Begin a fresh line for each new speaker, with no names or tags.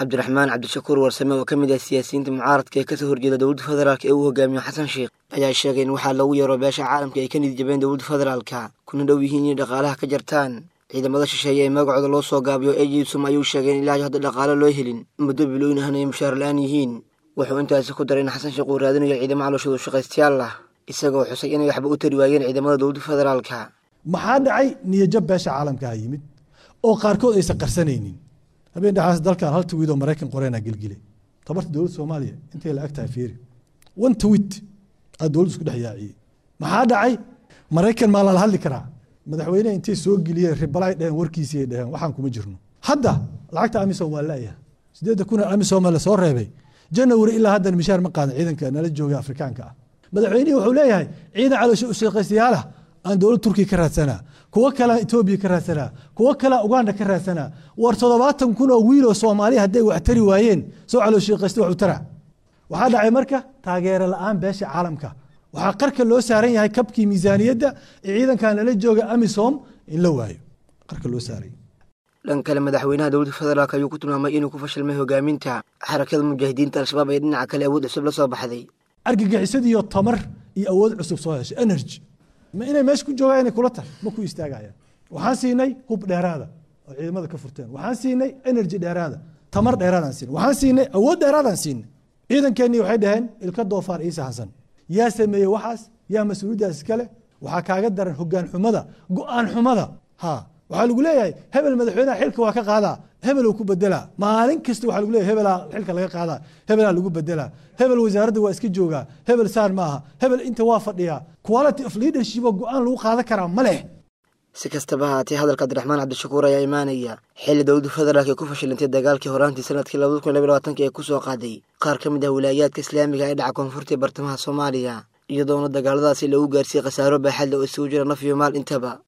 cabdiraxmaan cabdishakuur warsame oo ka mid ah siyaasiyiinta mucaaradka ee kasoo horjeeda dowladda federaalk ee uu hogaamiyo xasan sheikh ayaa sheegay in waxaa loogu yeero beesha caalamka ay ka nid jabeen dowladda federaalka kuna dhow yihiin inay dhaqaalaha ka jartaan ciidamada shisheeye ee magacooda loo soo gaabiyo ejisum ayuu sheegay in ilaa hadda dhaqaalo loo helin muddo bilooyin ahna ay mushaar la-aan yihiin wuxuu intaasi ku daray in xasan sheikh uu raadinayo ciidamo calooshoodu shaqaystayaal ah isagoo xusay inay waxba u tari waayeen ciidamada dowladda federaalka
maxaa dhacay niyajab beesha caalamkaha yimid oo qaarkood aysan qarsanaynin habeen dhexaas dalkan hal twiid oo maraykan qoreenaa gelgile tabarta dowladda soomaaliya intay la ag tahay fiiri one tweet aa dowladda isku dhex yaaciyey maxaa dhacay maraykan maa lala hadli karaa madaxweyneha intay soo geliyeen ribalay dheheen warkiisii dheheen waxaan kuma jirno hadda lacagta amisom waa laayaha sideedda kun amisom la soo reebay janawari ilaa haddan mishaar ma qaadan ciidanka nala jooga afrikaanka ah madaxweynihii wuxuu leeyahay ciidan caloosho ushaqaystayaalah aan dowlad turkiya ka raadsanaa kuwo kalea etoobiya ka raadsanaa kuwo kalea uganda ka raadsanaa war toddobaatan kun oo wiiloo soomaaliya hadday wax tari waayeen soo calooshaqaysta wax u tara waxaa dhacay marka taageero la-aan beesha caalamka waxaa qarka loo saaran yahay kabkii miisaaniyadda ee ciidankan lala jooga amisom in la waayo qarka loo saaray
dhan kale madaxweynaha dowladda federaalk ayuu ku tilmaamay inuu ku fashilmay hogaaminta xarakada mujaahidiinta al-shabaab ee dhinaca kale awood cusub la soo baxday
argagixisadiiyo tamar iyo awood cusub soo heshay energy ma inay meesha ku joogaan inay kula tahay ma ku istaagayaan waxaan siinay hub dheeraada oo ciidamada ka furteen waxaan siinay energy dheeraada tamar dheeraadaan siinay waxaan siinay awood dheeraadaan siinay ciidankeenii waxay dhaheen ilka doofaar ciise xasan yaa sameeyey waxaas yaa mas-uuliyaddaas iskale waxaa kaaga daran hogaan xumada go-aan xumada ha waxaa lagu leeyahay hebel madaxweynaha xilka waa ka qaadaa hebel ku bedelaa maalin kasta waxaa lagu leeyahay hebelaa xilka laga qaadaa hebelaa lagu bedelaa hebel wasaaradda waa iska joogaa hebel saan ma aha hebel inta waa fadhiyaa quality of leadership oo go-aan lagu qaadan karaa ma leh
si kastaba haatee hadalka cabdiraxmaan cabdishakuur ayaa imaanaya xilli dowladda federaalk ee ku fashilantay dagaalkii horaantii sanadkii labada kun laba labaatanka ee kusoo qaaday qaar ka mid ah wilaayaadka islaamiga ee dhaca koonfurta ee bartamaha soomaaliya iyadoona dagaaladaasi lagu gaarsiiyey khasaaro baaxadle oo isugu jira naf iyo maal intaba